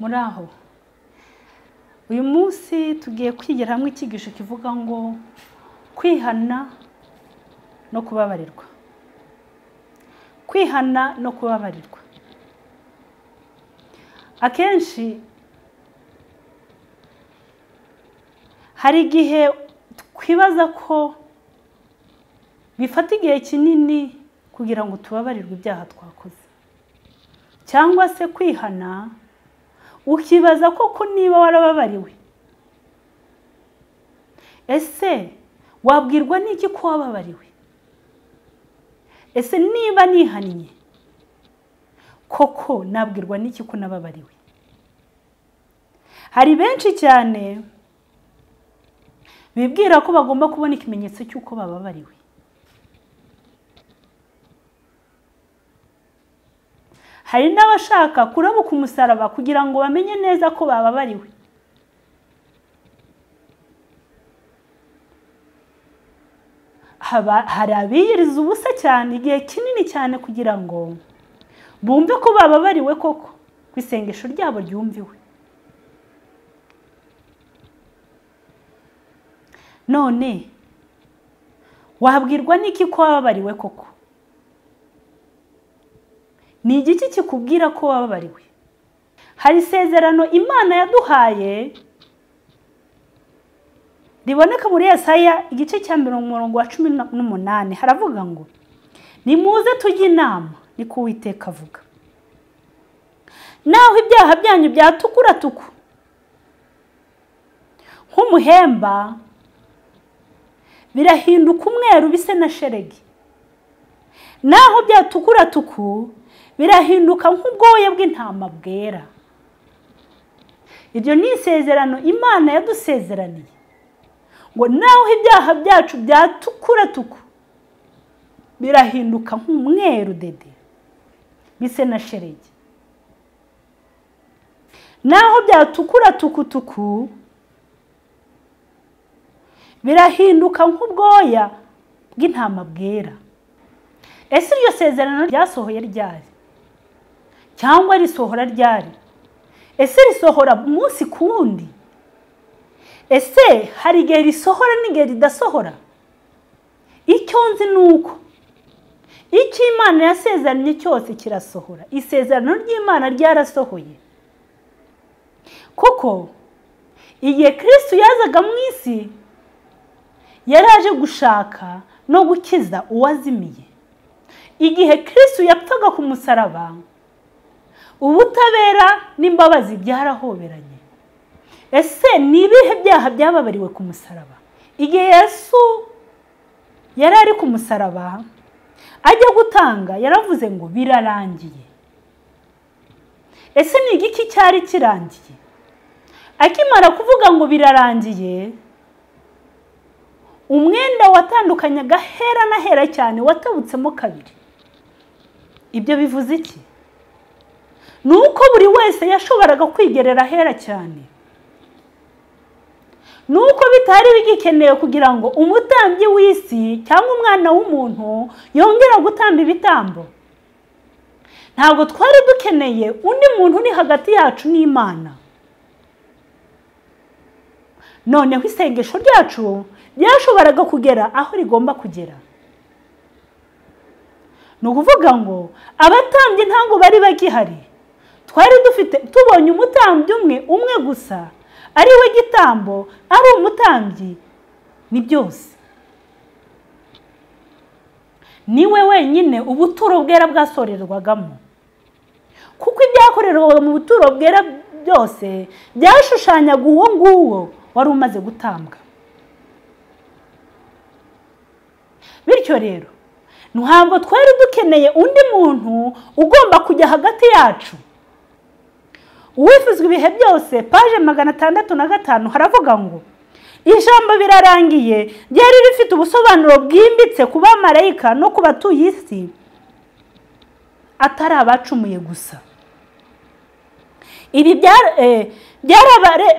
muri aho uyu munsi tugiye kwigira hamwe icyigisho kivuga ngo kwihana no kubabarirwa kwihana no kubabarirwa akenshi hari igihe twibaza ko bifata igihe kinini kugira ngo tubabarirwe ibyaha twakoze cyangwa se kwihana ukibaza koko niba warababariwe ese wabwirwa n'iki ko wababariwe ese niba nihannye koko nabwirwa n'iki ko nababariwe hari benshi cyane bibwira ko bagomba kubona ikimenyetso cy'uko bababariwe hari n'abashaka kurabuka umusaraba kugira ngo bamenye neza ko bababariwe hari abiyiriza ubusa cyane igihe kinini cyane kugira ngo bumve ko bababariwe koko ku isengesho ryabo ryumviwe none wabwirwa n'iki ko wababariwe koko ni igiki kikubwira ko wababariwe hari isezerano imana yaduhaye riboneka muri Yesaya igice cya mirongo wa cumi n'umunani haravuga ngo nimuze tujye inama niko uwiteka avuga naho ibyaha byanyu byatukura tuku nk'umuhemba birahinduka umweru bise na sheregi naho byatukura tuku birahinduka nk'ubwoya bw'intama bwera iryo ni isezerano imana yadusezeraniye ngo naho ibyaha byacu byatukura tuku birahinduka nk'umweru dede bise na sherege naho byatukura tukutuku birahinduka nk'ubwoya bw'intama bwera ese iryo sezerano ryasohoye ryari cyangwa risohora ryari ese risohora umunsi ku wundi ese hari igihe risohora n'igihe ridasohora icyo nzi ni uko icyo imana yasezeranye cyose kirasohora isezerano ry'imana ryarasohoye kuko igihe kirisitu yazaga mu isi yaraje gushaka no gukiza uwazimiye igihe kirisitu yapfaga ku musaraba ubutabera n'imbabazi byarahoberanye ese ni ibihe byaha byababariwe ku musaraba igihe yesu yari ari ku musaraba ajya gutanga yaravuze ngo birarangiye ese ni igiki cyari kirangiye akimara kuvuga ngo birarangiye umwenda watandukanyaga hera na hera cyane watabutsemo kabiri ibyo bivuze iki ni uko buri wese yashoboraga kwigerera ahera cyane ni uko bitari bigikenewe kugira ngo umutambyi w'isi cyangwa umwana w'umuntu yongera gutamba ibitambo ntabwo twari dukeneye undi muntu uri hagati yacu n'imana noneho isengesho ryacu ryashoboraga kugera aho rigomba kugera ni ukuvuga ngo abatambyi ntabwo bari bagihari twari dufite tubonye umutambyi umwe umwe gusa ari we gitambo ari umutambyi ni byose niwe wenyine ubuturo bwera bwasorerwagamo kuko ibyakorerwaga mu buturo bwera byose byashushanyaga uwo nguwo wari umaze gutambwa bityo rero ntabwo twari dukeneye undi muntu ugomba kujya hagati yacu uwifuzwa ibihe byose paje magana atandatu na gatanu haravuga ngo ijambo birarangiye ryari rifite ubusobanuro bwimbitse ku bamarayika no ku batuye isi atari abacumuye gusa ibi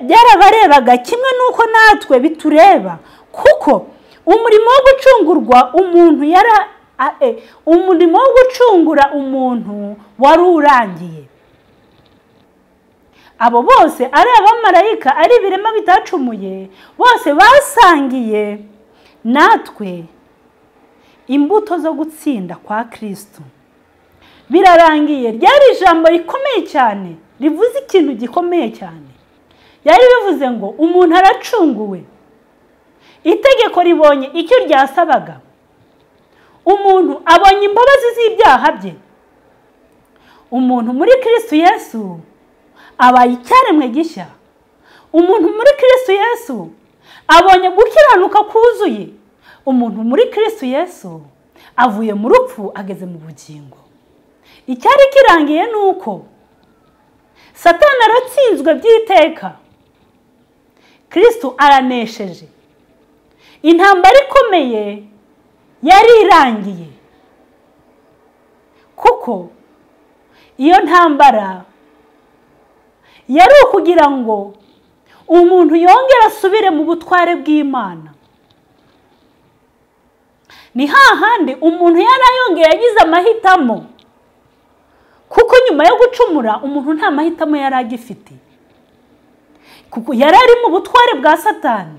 byarabarebaga kimwe n'uko natwe bitureba kuko umurimo wo gucungurwa umuntu yari umurimo wo gucungura umuntu wari urangiye abo bose ari abamarayika ari ibirema bitacumuye bose basangiye natwe imbuto zo gutsinda kwa kirisitu birarangiye ryari ijambo rikomeye cyane rivuze ikintu gikomeye cyane yari bivuze ngo umuntu aracunguwe itegeko ribonye icyo ryasabaga umuntu abonye imbabazi z'ibyaha bye umuntu muri kirisitu yesu abaye icyaremwe gishya umuntu muri kirisitu yesu abonye gukiranuka kuzuye umuntu muri kirisitu yesu avuye mu rupfu ageze mu bugingo icyari kirangiye ni uko satana aratsinzwe by'iteka kirisitu aranesheje intambara ikomeye yari irangiye kuko iyo ntambara yari ukugira ngo umuntu yongere asubire mu butware bw'imana ni hahandi umuntu yari ayongeye yagize amahitamo kuko nyuma yo gucumura umuntu nta mahitamo yari agifite kuko yari ari mu butware bwa satani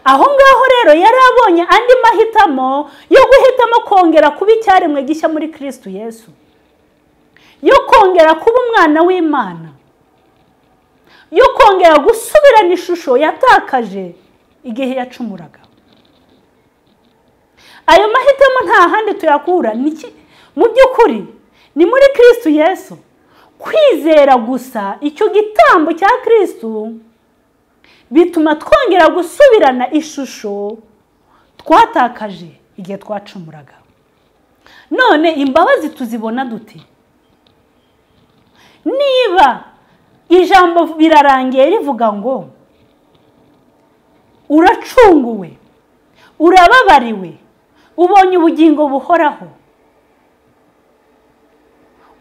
aho ngaho rero yari abonye andi mahitamo yo guhitamo kongera kuba icyaremwe gishya muri kirisitu yesu yo kongera kuba umwana w'imana yo kongera gusubirana ishusho yatakaje igihe yacumuraga ayo mahitamo nta handi tuyakura mu by'ukuri ni muri kirisitu yesu kwizera gusa icyo gitambo cya kirisitu bituma twongera gusubirana ishusho twatakaje igihe twacumuraga none imbabazi tuzibona dute niba ijambo birarangiye rivuga ngo uracunguwe urababariwe ubonye ubugingo buhoraho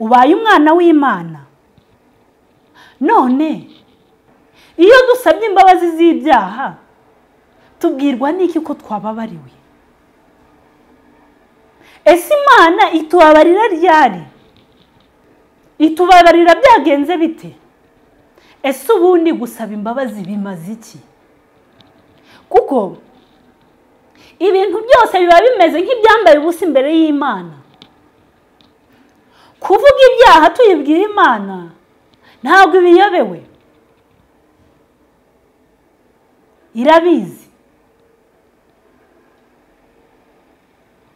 ubaye umwana w'imana none iyo dusabye imbabazi z'ibyaha tubwirwa n'iki ko twababariwe ese imana itubabarira ryari itubabarira byagenze bite ese ubundi gusaba imbabazi bimaze iki kuko ibintu byose biba bimeze nk'ibyambaye ubusa imbere y'imana kuvuga ibyaha tuyibwira imana ntabwo ibiyobewe irabizi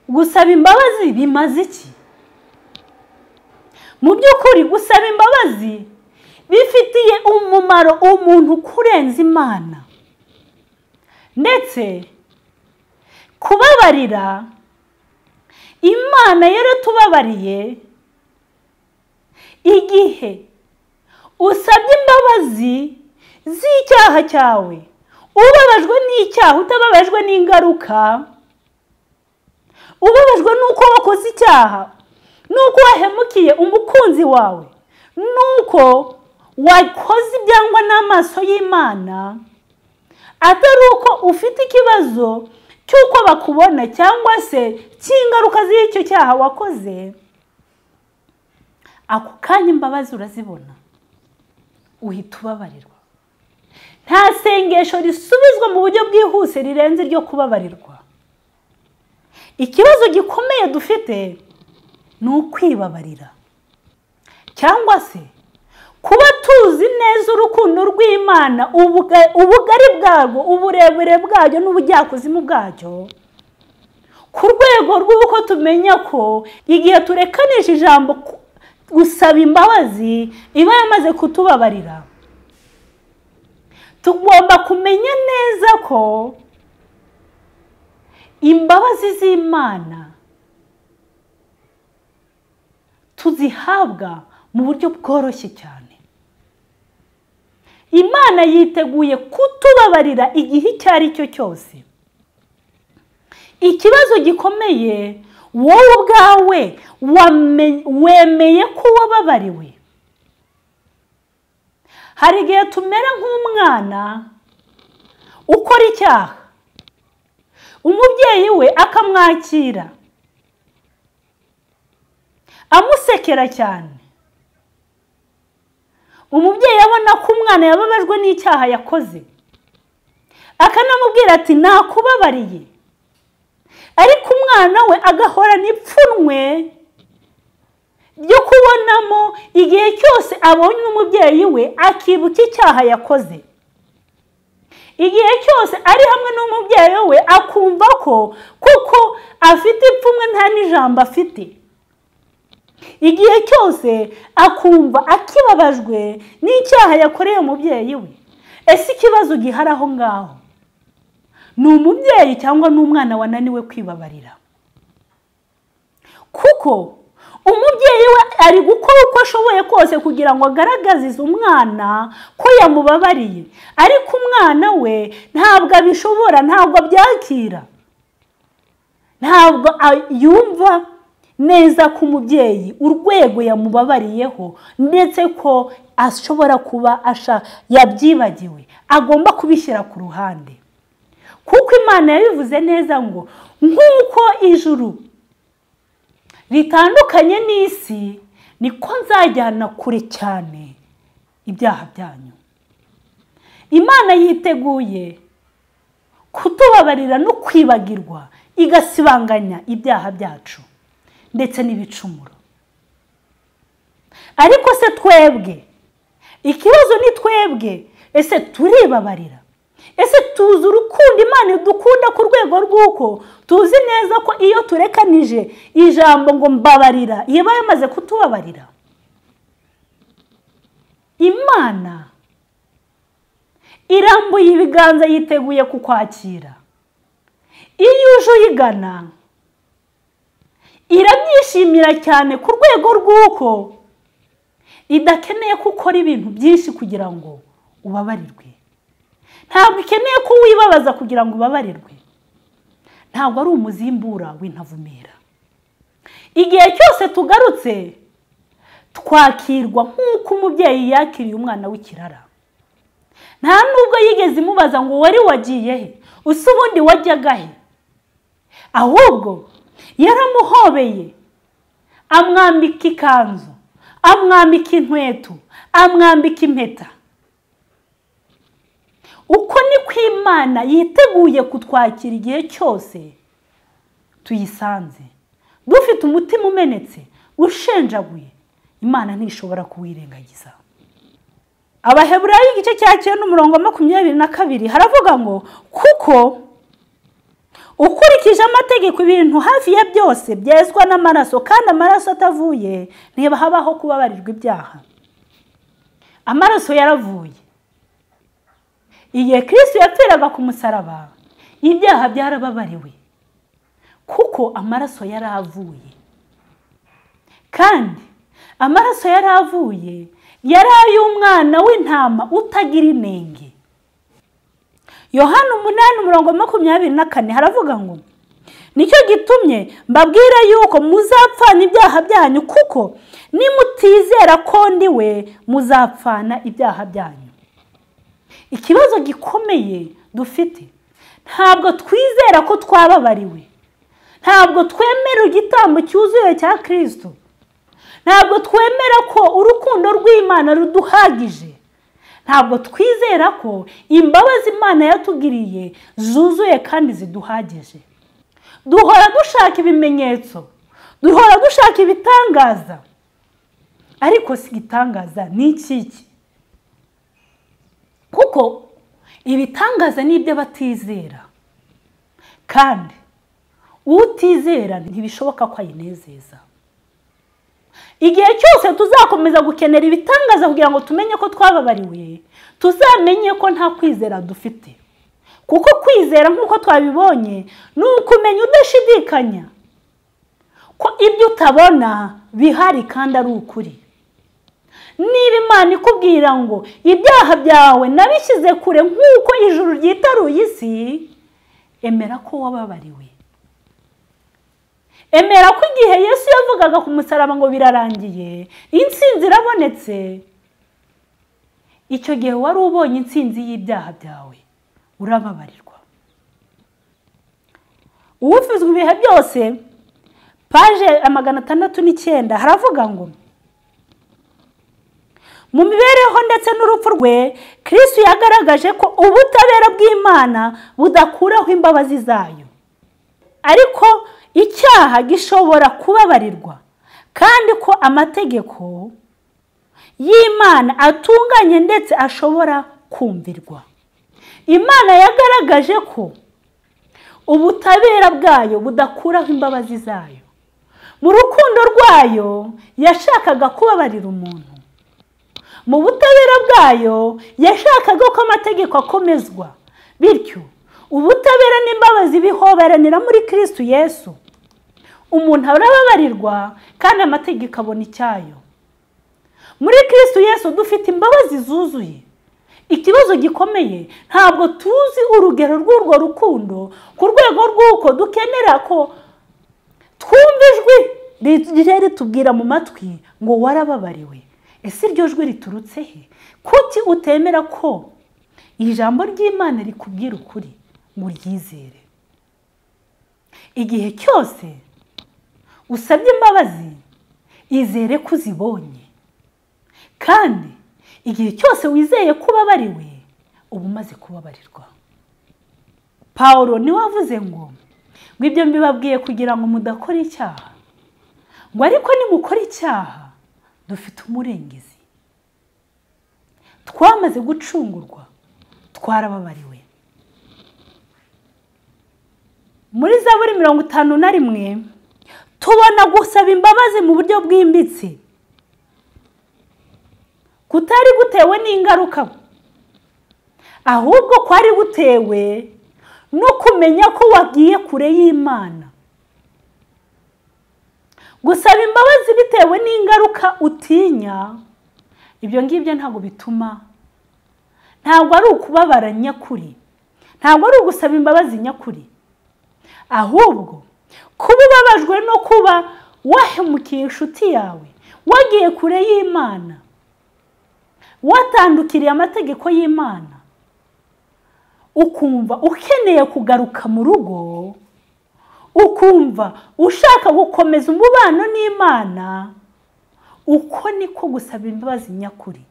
gusaba imbabazi bimaze iki mu by'ukuri gusaba imbabazi bifitiye umumaro umuntu kurenza imana ndetse kubabarira imana yaratubabariye igihe usabye imbabazi z'icyaha cyawe ubabajwe n'icyaha utababajwe n'ingaruka ubabajwe n'uko wakoze icyaha n'uko wahemukiye umukunzi wawe n'uko wakoze ibyangwa n'amaso y'imana atari uko ufite ikibazo cy'uko bakubona cyangwa se cy'ingaruka z'icyo cyaha wakoze ako kanya imbabazi urazibona uhita ubabarirwa nta sengesho risubizwa mu buryo bwihuse rirenze iryo kubabarirwa ikibazo gikomeye dufite ni ukwibabarira cyangwa se kuba tuzi neza urukundo rw'imana ubugari bwarwo uburebure bwaryo n'ubujyakuzimu bwaryo ku rwego rw'uko tumenya ko igihe turekanisha ijambo gusaba imbabazi iba yamaze kutubabarira tugomba kumenya neza ko imbabazi z'imana tuzihabwa mu buryo bworoshye cyane imana yiteguye kutubabarira igihe icyo ari cyo cyose ikibazo gikomeye wowe ubwawe wemeye ko wababariwe hari igihe tumera nk'umwana ukora icyaha umubyeyi we akamwakira amusekera cyane umubyeyi abona ko umwana yababajwe n'icyaha yakoze akanamubwira ati nakubabariye ariko umwana we agahorana ipfunwe ryo kubonamo igihe cyose abonye n'umubyeyi we akibuka icyaha yakoze igihe cyose ari hamwe n'umubyeyi we akumva ko kuko afite ipfunwe nta n'ijambo afite igihe cyose akumva akibabajwe n'icyaha yakoreye umubyeyi we ese ikibazo gihari aho ngaho ni umubyeyi cyangwa ni umwana wananiwe kwibabarira kuko umubyeyi we ari gukora uko ashoboye kose kugira ngo agaragazize umwana ko yamubabariye ariko umwana we ntabwo abishobora ntabwo abyakira ntabwo yumva neza ko umubyeyi urwego yamubabariyeho ndetse ko ashobora kuba yabyibagiwe agomba kubishyira ku ruhande kuko imana yabivuze neza ngo nk'uko ijuru ritandukanye n'isi niko nzajyana kure cyane ibyaha byanyu imana yiteguye kutubabarira no kwibagirwa igasibanganya ibyaha byacu ndetse n'ibicumuro ariko se twebwe ikibazo ni twebwe ese turibabarira ese tuzi urukundo imana idukunda ku rwego rw'uko tuzi neza ko iyo turekanije ijambo ngo mbabarira yaba yamaze kutubabarira imana irambuye ibiganza yiteguye kukwakira iyo uje uyigana irabyishimira cyane ku rwego rw'uko idakeneye ko ukora ibintu byinshi kugira ngo ubabarirwe ntabwo ikeneye ko wibabaza kugira ngo ubabarirwe ntabwo ari umuzimbura w'intavumera igihe cyose tugarutse twakirwa nk'uko umubyeyi yakiriye umwana w'ikirara nta nubwo yigeze imubaza ngo wari wagiye he usa ubundi wajyaga he ahubwo yaramuhobeye amwambika ikanzu amwambika inkweto amwambika impeta uko ni ko imana yiteguye kutwakira igihe cyose tuyisanze dufite umutima umenetse ushenjaguye imana ntishobora kuwirengagiza abaheburayo igice cya cyenda umurongo makumyabiri na kabiri haravuga ngo kuko ukurikije amategeko ibintu hafi ya byose byezwa n'amaraso kandi amaraso atavuye niba habaho kubabarirwa ibyaha amaraso yaravuye igihe kirisi yapfiraga ku musaraba ibyaha byarababariwe kuko amaraso yari avuye kandi amaraso yari avuye yari ay'umwana w'intama utagira inenge yohana umunani umurongo makumyabiri na kane haravuga ngo nicyo gitumye mbabwira yuko muzapfana ibyaha byanyu kuko nimutizera ko ndi we muzapfana ibyaha byanyu ikibazo gikomeye dufite ntabwo twizera ko twababariwe ntabwo twemera igitambo cyuzuye cya kirisito ntabwo twemera ko urukundo rw'imana ruduhagije ntabwo twizera ko imbabazi imana yatugiriye zuzuye kandi ziduhagije duhora dushaka ibimenyetso duhora dushaka ibitangaza ariko si igitangaza ni ikiki kuko ibitangaza ni iby'abatizera kandi utizera ntibishoboka ko ayinezeza igihe cyose tuzakomeza gukenera ibitangaza kugira ngo tumenye ko twababariwe tuzamenye ko nta kwizera dufite kuko kwizera nk'uko twabibonye ni ukumenya udashidikanya ko ibyo utabona bihari kandi ari ukuri niba imana ikubwira ngo ibyaha byawe nabishyize kure nk'uko ijuru ryitaruye isi emera ko wababariwe emera ko igihe yesu yavugaga ku musaraba ngo birarangiye insinzi irabonetse icyo gihe wari ubonye insinzi y'ibyaha byawe urababarirwa uwufizwe ibihe byose paje magana atandatu n'icyenda haravuga ngo mu mibereho ndetse n'urupfu rwe kirisitu yagaragaje ko ubutabera bw'imana budakuraho imbabazi zayo ariko icyaha gishobora kubabarirwa kandi ko amategeko y'imana atunganye ndetse ashobora kumvirwa imana yagaragaje ko ubutabera bwayo budakuraho imbabazi zayo mu rukundo rwayo yashakaga kubabarira umuntu mu butabera bwayo yashakaga ko amategeko akomezwa bityo ubutabera n'imbabazi bihoberanira muri kirisitu yesu umuntu arababarirwa kandi amategeko abona icyayo muri kirisitu yesu dufite imbabazi zuzuye ikibazo gikomeye ntabwo tuzi urugero rw'urwo rukundo ku rwego rw'uko dukenera ko twumva ijwi ritubwira mu matwi ngo warababariwe ese iryo jwi riturutse he kuki utemera ko iri jambo ry'imana rikubwira ukuri ngo uryizere igihe cyose usabye imbabazi izere ko uzibonye kandi igihe cyose wizeye kuba bariwe uba umaze kubabarirwa paul niwe avuze ngo ngo ibyo mbibabwiye kugira ngo mudakora icyaha ngo ariko nimukora icyaha dufite umurengezi twamaze gucungurwa twarababariwe muri za buri mirongo itanu na rimwe tubona gusaba imbabazi mu buryo bwimbitse kutari gutewe n'ingaruka ahubwo kwari gutewe no kumenya ko wagiye kure y'imana gusaba imbabazi bitewe n'ingaruka utinya ibyo ngibyo ntabwo bituma ntabwo ari ukubabara nyakuri ntabwo ari ugusaba imbabazi nyakuri ahubwo kuba ubabajwe no kuba wahemukiye inshuti yawe wagiye kure y'imana watandukiriye amategeko y'imana ukumva ukeneye kugaruka mu rugo ukumva ushaka gukomeza umubano n'imana uko niko gusaba imbabazi nyakuri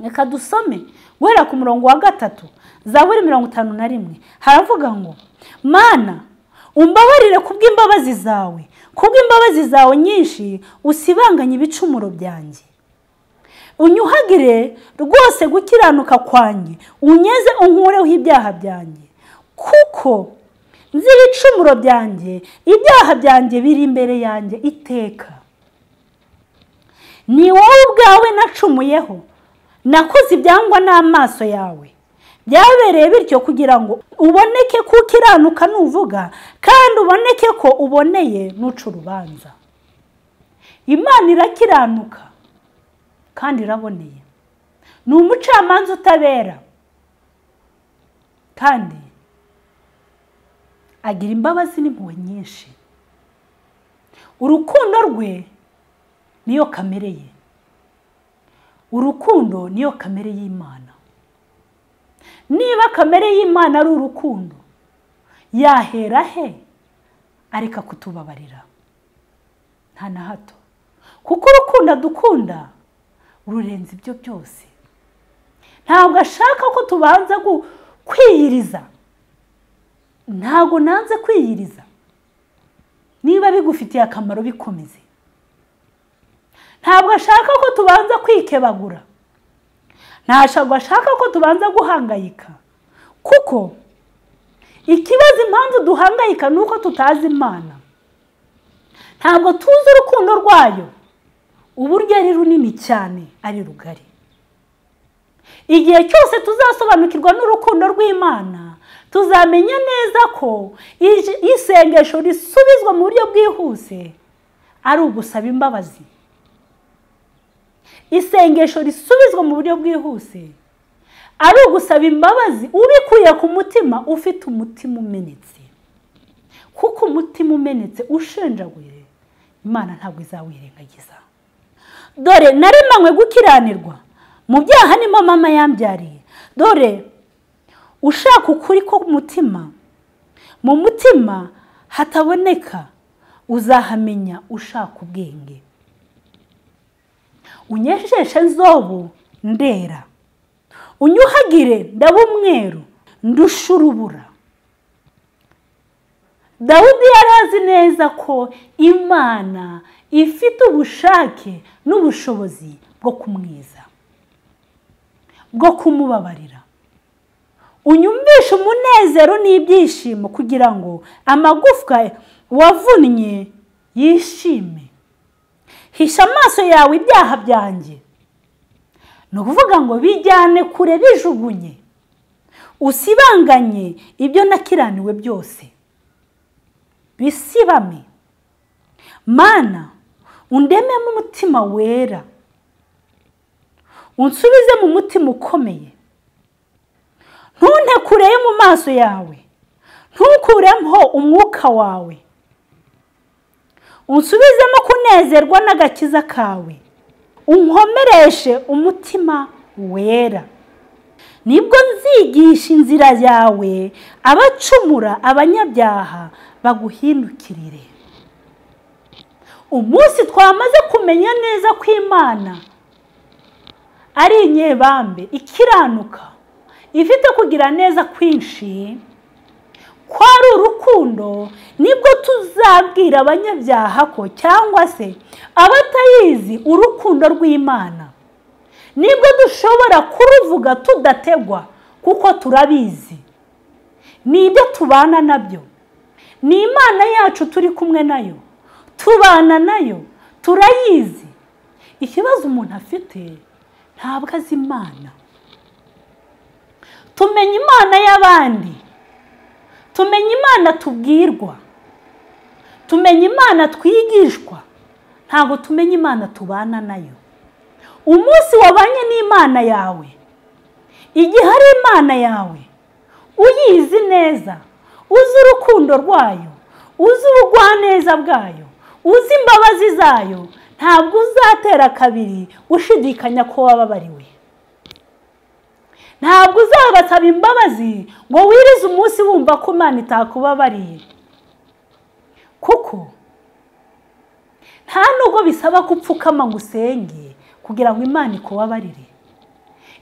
reka dusome guhera ku murongo wa gatatu za buri mirongo itanu na rimwe haravuga ngo mana umbabarire ku bw'imbabazi zawe ku bw'imbabazi zawe nyinshi usibanganye ibicumuro byanjye unyuhagire rwose gukiranuka kwanjye unyeze unkureho ibyaha byanjye kuko nzi ibicumuro byanjye ibyaha byanjye biri imbere yanjye iteka ni wowe ubwawe nacumuyeho nakoze ibyangwa n'amaso yawe byabereye bityo kugira ngo uboneke ko ukiranuka nuvuga kandi uboneke ko uboneye n'uca urubanza imana irakiranuka kandi iraboneye ni umucamanza utabera kandi agira imbabazi n'impuhwe nyinshi urukundo rwe niyo kamere ye urukundo niyo kamere y'imana niba kamere y'imana ari urukundo yahera he areka kutubabarira nta na hato kuko urukundo dukunda rurenze ibyo byose ntabwo ashaka ko tubanza kwiyiriza ntabwo nanze kwiyiriza niba bigufitiye akamaro bikomeze ntabwo ashaka ko tubanza kwikebagura ntabwo ashaka ko tubanza guhangayika kuko ikibazo impamvu duhangayika ni uko tutazi imana ntabwo tuzi urukundo rwayo uburyo ari runini cyane ari rugari igihe cyose tuzasobanukirwa n'urukundo rw'imana tuzamenya neza ko isengesho risubizwa mu buryo bwihuse ari ugusaba imbabazi isengesho risubizwa mu buryo bwihuse ari ugusaba imbabazi ubikuye ku mutima ufite umutima umenetse kuko umutima umenetse ushenjaguye imana ntabwo izawirengagiza dore naremanywe gukiranirwa mu byaha nimo mama yambyariye dore ushaka ukuri ko umutima mu mutima hataboneka uzahamenya ushaka ubwenge unyejeshe nzobu ndera unyuhagire ndaba umweru ndusha urubura dawudi yari azi neza ko imana ifite ubushake n'ubushobozi bwo kumwiza bwo kumubabarira unyumvishe umunezero n'ibyishimo kugira ngo amagufwa wavunnye yishime hisha amaso yawe ibyaha byanjye ni ukuvuga ngo bijyane kure bijugunye usibanganye ibyo nakiraniwe byose bisibame mana undememo umutima wera unsubize mu mutima ukomeye ntunte kureye mu maso yawe ntukuremo umwuka wawe unsubizemo kunezerwa n'agakiza kawe unkomereshe umutima wera nibwo nzigisha inzira yawe abacumura abanyabyaha baguhindukirire umunsi twamaze kumenya neza ko imana ari inyebambe ikiranuka ifite kugira neza kwinshi ko ari urukundo nibwo tuzabwira abanyabyaha ko cyangwa se abatayizi urukundo rw'imana nibwo dushobora kuruvuga tudategwa kuko turabizi ni ibyo tubana nabyo ni imana yacu turi kumwe nayo tubana nayo turayizi ikibazo umuntu afite ntabwo azi imana tumenya imana y'abandi tumenya imana tubwirwa tumenya imana twigishwa ntabwo tumenya imana tubana nayo umunsi wabanye n'imana yawe igihe ari imana yawe uyizi neza uzi urukundo rwayo uzi ubugwaneza bwayo uzi imbabazi zayo ntabwo uzatera kabiri ushidikanya ko wababariwe ntabwo uzabasaba imbabazi ngo wirize umunsi wumva ko imana itakubabariye kuko nta nubwo bisaba ko upfukama ngo usenge kugira ngo imana ikubabarire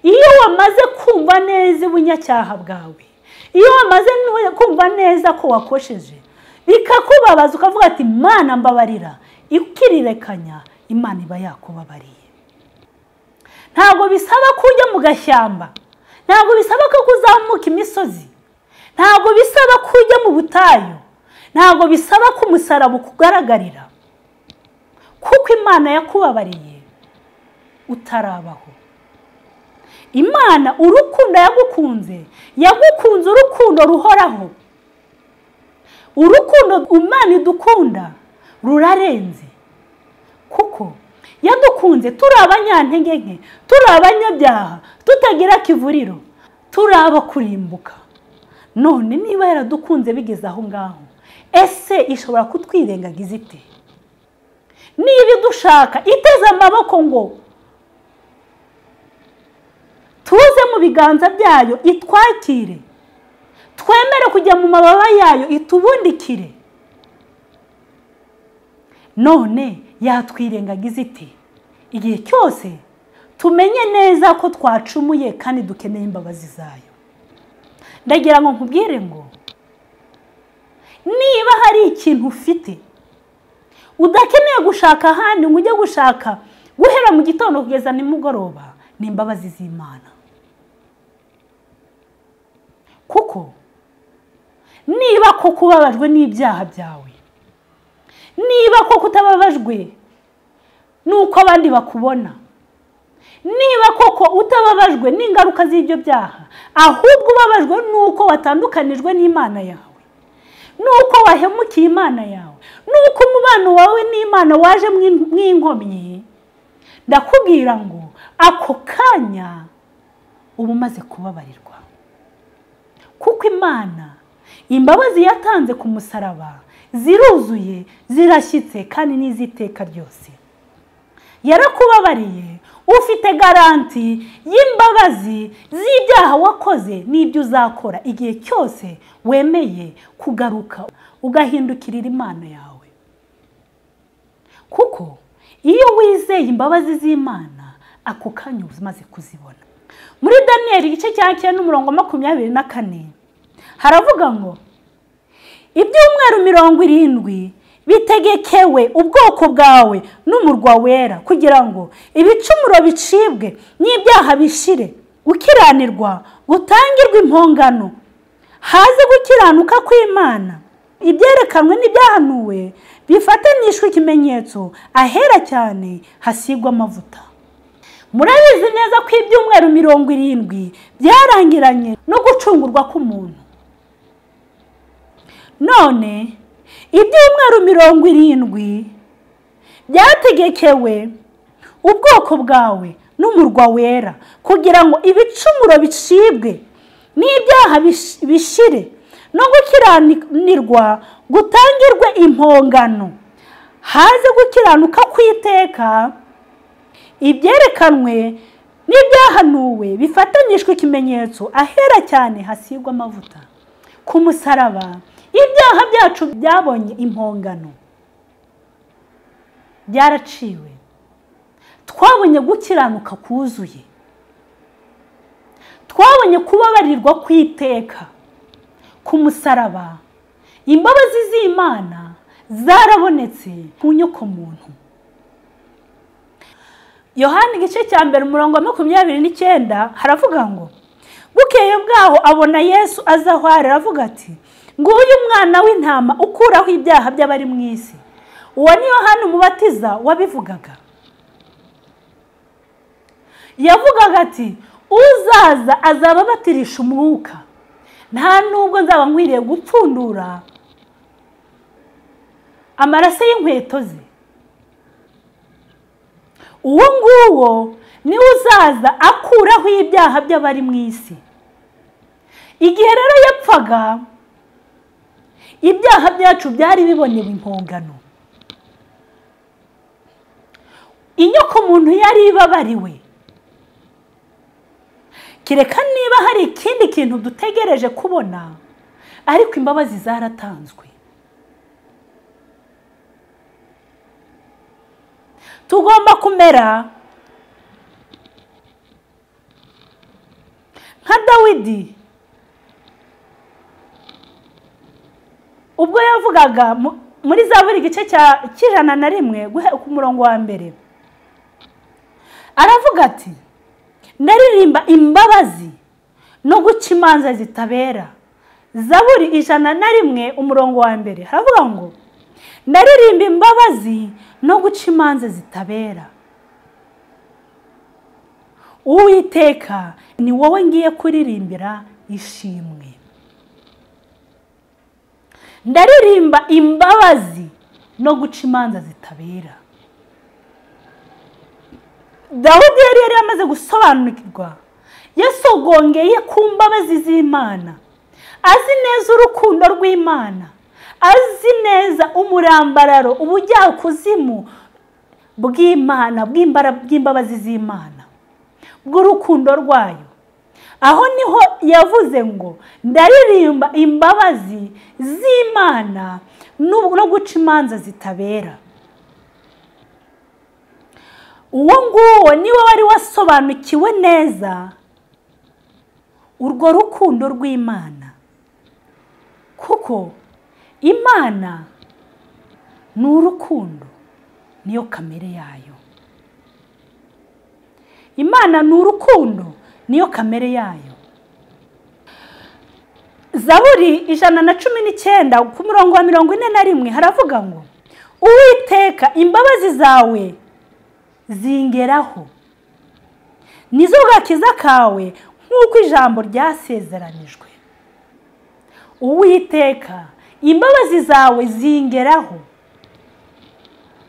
iyo wamaze kumva neza ubunyacyaha bwawe iyo wamaze kumva neza ko wakosheje bikakubabaza ukavuga ati imana mbabarira ikirirekanya imana iba yakubabariye ntabwo bisaba ko ujya mu gashyamba ntabwo bisaba ko uzamuka imisozi ntabwo bisaba ko ujya mu butayu ntabwo bisaba ko umusaraba ukugaragarira kuko imana yakubabariye utarabaho imana urukundo yagukunze yagukunze urukundo ruhoraho urukundo imana idukunda rurarenze kuko yadukunze turi abanyantege nke turi abanyabyaha tutagira kivuriro turi abo kurimbuka none niba yaradukunze bigeze aho ngaho ese ishobora kutwirengagiza ite niba idushaka iteze amaboko ngo tuze mu biganza byayo itwakire twemere kujya mu mababa yayo itubundikire none yatwirengagiza iti igihe cyose tumenye neza ko twacumuye kandi dukeneye imbabazi zayo ndagira ngo nkubwire ngo niba hari ikintu ufite udakeneye gushaka ahandi ngo ujye gushaka guhera mu gitondo kugeza nimugoroba ni imbabazi z'imana kuko niba koko ubabajwe n'ibyaha byawe niba koko utababajwe n'uko abandi bakubona niba koko utababajwe n'ingaruka z'ibyo byaha ahubwo ubabajwe n'uko watandukanijwe n'imana yawe n'uko wahemukiye imana yawe n'uko umubano wawe n'imana waje nk'inkomyi ndakubwira ngo ako kanya uba umaze kubabarirwa kuko imana imbabazi yatanze ku musaraba ziruzuye zirashyitse kandi n'iziteka ryose yarakubabariye ufite garanti y'imbabazi z'ibyaha wakoze n'ibyo uzakora igihe cyose wemeye kugaruka ugahindukirira imana yawe kuko iyo wizeye imbabazi z'imana ako kanya uba umaze kuzibona muri daniyeli igice cya cyenda umurongo makumyabiri na kane haravuga ngo ibyumweru mirongo irindwi bitegekewe ubwoko bwawe n'umurwa wera kugira ngo ibicumuro bicibwe n'ibyaha bishire gukiranirwa gutangirwe impongano haze gukiranuka kw'imana ibyerekanwe n'ibyahanuwe bifatanishwe ikimenyetso ahera cyane hasigwa amavuta murabizi neza ko ibyumweru mirongo irindwi byarangiranye no gucungurwa k'umuntu none ibyumweru mirongo irindwi byategekewe ubwoko bwawe n'umurwa wera kugira ngo ibicumuro bicibwe n'ibyaha bish- bishire no gukiranirwa gutangirwe impongano haze gukiranuka kw'iteka ibyerekanwe n'ibyahanuwe bifatanyijwe ikimenyetso ahera cyane hasigwa amavuta ku musaraba ibyaha byacu byabonye impongano byaraciwe twabonye gukiranuka kuzuye twabonye kubabarirwa kw'iteka ku musaraba imbabazi z'imana zarabonetse ku nyokomuntu yohani igice cya mbere umurongo wa makumyabiri n'icyenda haravuga ngo bukeye bwaho abona yesu aza aho ari aravuga ati nguyu umwana w'intama ukuraho ibyaha by'abari mu isi uwo ni yohani umubatiza wabivugaga yavugaga ati uzaza azaba abatirisha umwuka nta nubwo nzaba nkwiriye gupfundura amaraso y'inkweto ze uwo nguwo niwe uzaza akuraho ibyaha by'abari mu isi igihe rero yapfaga ibyaha byacu byari bibonewe impongano inyoko muntu yari ibabariwe kereka niba hari ikindi kintu dutegereje kubona ariko imbabazi zaratanzwe tugomba kumera nka dawidi ubwo yavugaga mu- muri za buri gice cya- cy'ijana na rimwe guhe- ku murongo wa mbere aravuga ati naririmba imbabazi no guca imanza zitabera zaburi ijana na rimwe umurongo wa mbere haravuga ngo naririmba imbabazi no guca imanza zitabera uwiteka ni wowe ngiye kuririmbira ishimwe ndaririmba imbabazi no guca imanza zitabera dawudi yari yari yamaze gusobanukirwa yasogongeye ku mbabazi z'imana azi neza urukundo rw'imana azi neza umurambararo ubujyakuzimu bw'imana bw'imbara- bw'imbabazi z'imana bw'urukundo rwayo aho niho yavuze ngo ndaririmba imbabazi z'imana no no guca imanza zitabera uwo nguwo niwe wari wasobanukiwe neza urwo rukundo rw'imana kuko imana ni urukundo niyo kamere yayo imana ni urukundo niyo kamere yayo zaburi ijana na cumi n'icyenda ku murongo wa mirongo ine na rimwe haravuga ngo uwiteka imbabazi zawe zingeraho nizo gakiza kawe nk'uko ijambo ryasezeranijwe uwiteka imbabazi zawe zingeraho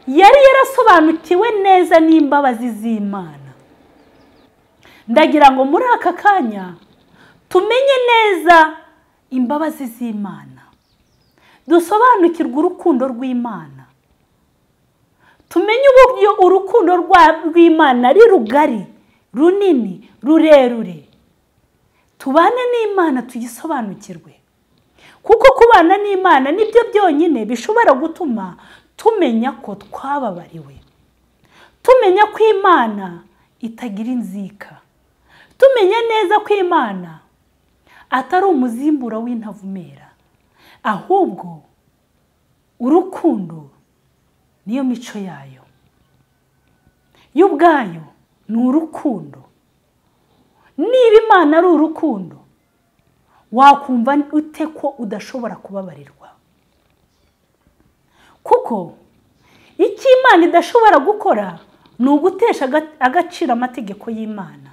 yari yarasobanukiwe neza n'imbabazi z'imana ndagira ngo muri aka kanya tumenye neza imbabazi z'imana dusobanukirwe urukundo rw'imana tumenye uburyo urukundo rwa- rw'imana ari rugari runini rurerure tubane n'imana tuyisobanukirwe kuko kubana n'imana nibyo byonyine bishobora gutuma tumenya ko twababariwe tumenya ko imana itagira inzika tumenya neza ko imana atari umuzimbura w'intavumera ahubwo urukundo niyo mico yayo yo ubwayo ni urukundo niba imana ari urukundo wakumva ute ko udashobora kubabarirwa kuko icyo imana idashobora gukora ni ugutesha aga- agaciro amategeko y'imana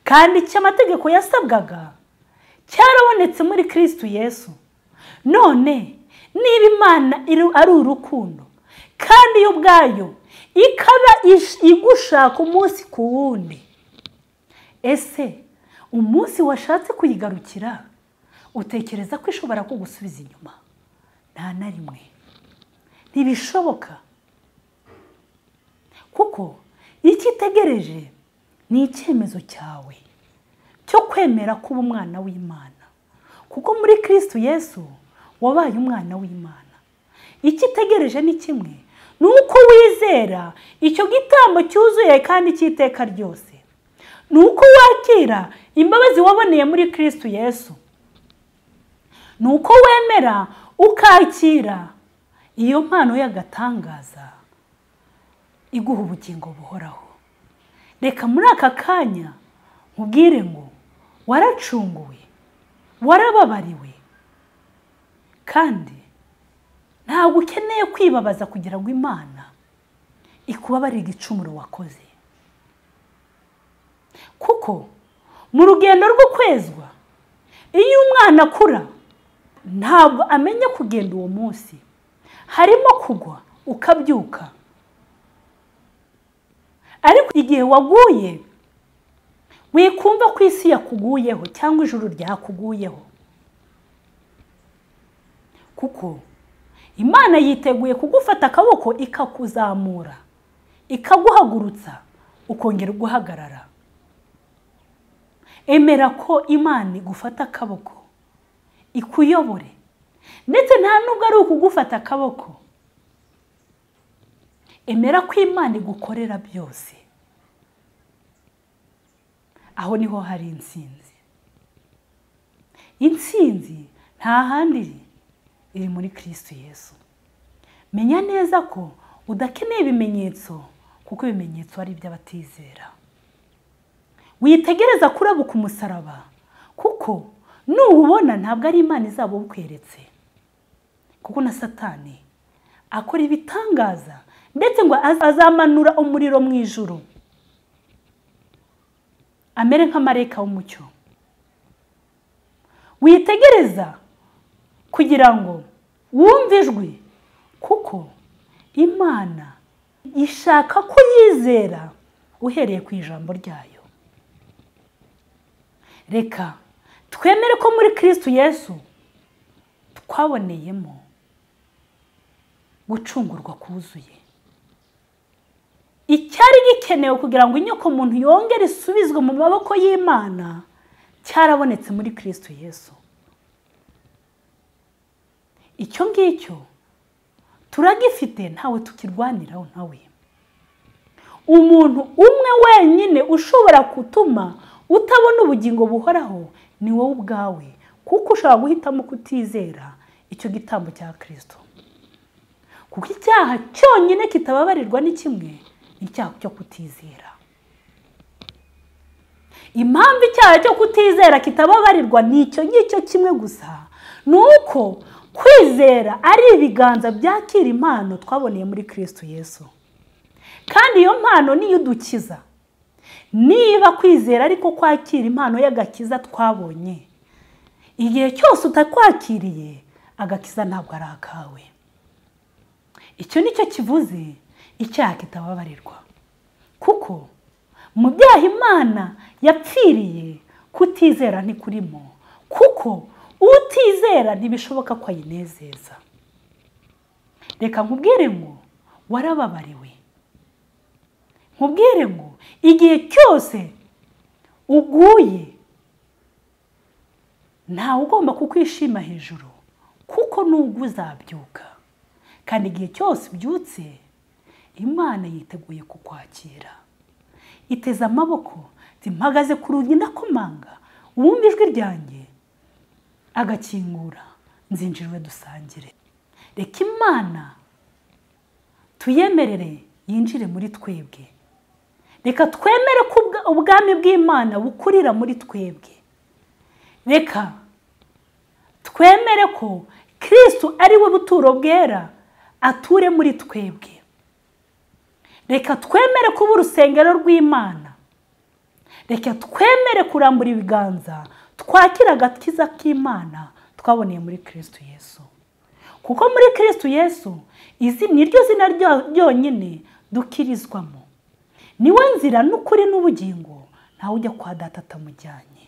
kandi icyo amategeko yasabwaga cyarabonetse muri kirisitu yesu none niba imana iri- ari urukundo kandi yo ubwayo ikaba ish- igushaka umunsi ku wundi ese umunsi washatse kuyigarukira utekereza ko ishobora kugusubiza inyuma nta na rimwe ntibishoboka kuko icyo itegereje ni icyemezo cyawe cyo kwemera kuba umwana w'imana kuko muri kirisitu yesu wabaye umwana w'imana icyo itegereje ni kimwe ni uko wizera icyo gitambo cyuzuye kandi cy'iteka ryose ni uko wakira imbabazi waboneye muri kirisitu yesu ni uko wemera ukakira iyo mpano y'agatangaza iguha ubugingo buhoraho reka muri aka kanya nkubwire ngo waracunguwe warababariwe kandi ntabwo ukeneye kwibabaza kugira ngo imana ikubabarire igicumuro wakoze kuko mu rugendo rwo kwezwa iyo umwana akura ntabwo amenya kugenda uwo munsi harimo kugwa ukabyuka ariko igihe waguye wikumva ko isi yakuguyeho cyangwa ijuru ryakuguyeho kuko imana yiteguye kugufata akaboko ikakuzamura ikaguhagurutsa ukongera ugahagarara emera ko imana igufata akaboko ikuyobore ndetse nta nubwo ari ukugufata akaboko emera ko imana igukorera byose aho niho hari intsinzi intsinzi nta handi iri iri muri kirisitu yesu menya neza ko udakeneye ibimenyetso kuko ibimenyetso ari iby'abatizera witegereza kurabuka umusaraba kuko nuwubona ntabwo ari imana izaba ukweretse kuko na satani akora ibitangaza ndetse ngo az- azamanura umuriro mu ijuru amere nk'amareka w'umucyo witegereza kugira ngo wumve ijwi kuko imana ishaka ko yizera uhereye ku ijambo ryayo reka twemere ko muri kirisitu yesu twaboneyemo gucungurwa kuzuye icyari gikenewe kugira ngo inyoko muntu yongere isubizwe mu maboko y'imana cyarabonetse muri kirisitu yesu icyo ngicyo turagifite ntawe tukirwaniraho ntawe umuntu umwe wenyine ushobora gutuma utabona ubugingo buhoraho ni wowe ubwawe kuko ushobora guhitamo kutizera icyo gitambo cya kirisito kuko icyaha cyonyine kitababarirwa ni kimwe ni icyaha cyo kutizera impamvu icyaha cyo kutizera kitababarirwa ni icyo ngicyo kimwe gusa ni uko kwizera ari ibiganza byakira impano twaboneye muri kirisito yesu kandi iyo mpano niyo idukiza niba kwizera ariko kwakira impano y'agakiza twabonye igihe cyose utakwakiriye agakiza ntabwo ari akawe icyo ni cyo kivuze icyaha kitababarirwa kuko mu byaha imana yapfiriye kutizera ntikurimo kuko utizera ntibishoboka ko ayinezeza reka nkubwire ngo warababariwe nkubwire ngo igihe cyose uguye ntawe ugomba kukwishima hejuru kuko nubwo uzabyuka kandi igihe cyose ubyutse imana yiteguye kukwakira iteze amaboko iti mpagaze ku rugi ndakomanga uwumva ijwi ryanjye agakingura nzinjirwe dusangire reka imana tuyemerere yinjire muri twebwe reka twemere ko ubwa- ubwami bw'imana bukurira muri twebwe reka twemere ko kirisitu ari we buturo bwera ature muri twebwe reka twemere kuba urusengero rw'imana reka twemere kurambura ibiganza twakira agakiza k'imana twaboneye muri kirisitu yesu kuko muri kirisitu yesu izi ni ryo zina ryo- ryonyine dukirizwamo niwe nzira n'ukuri n'ubugingo ntawe ujya kwa data atamujyanye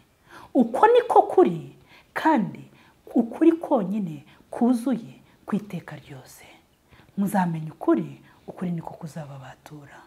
uko niko kuri kandi ukuri konyine kuzuye ku iteka ryose muzamenya ukuri ukuri niko kuzababatura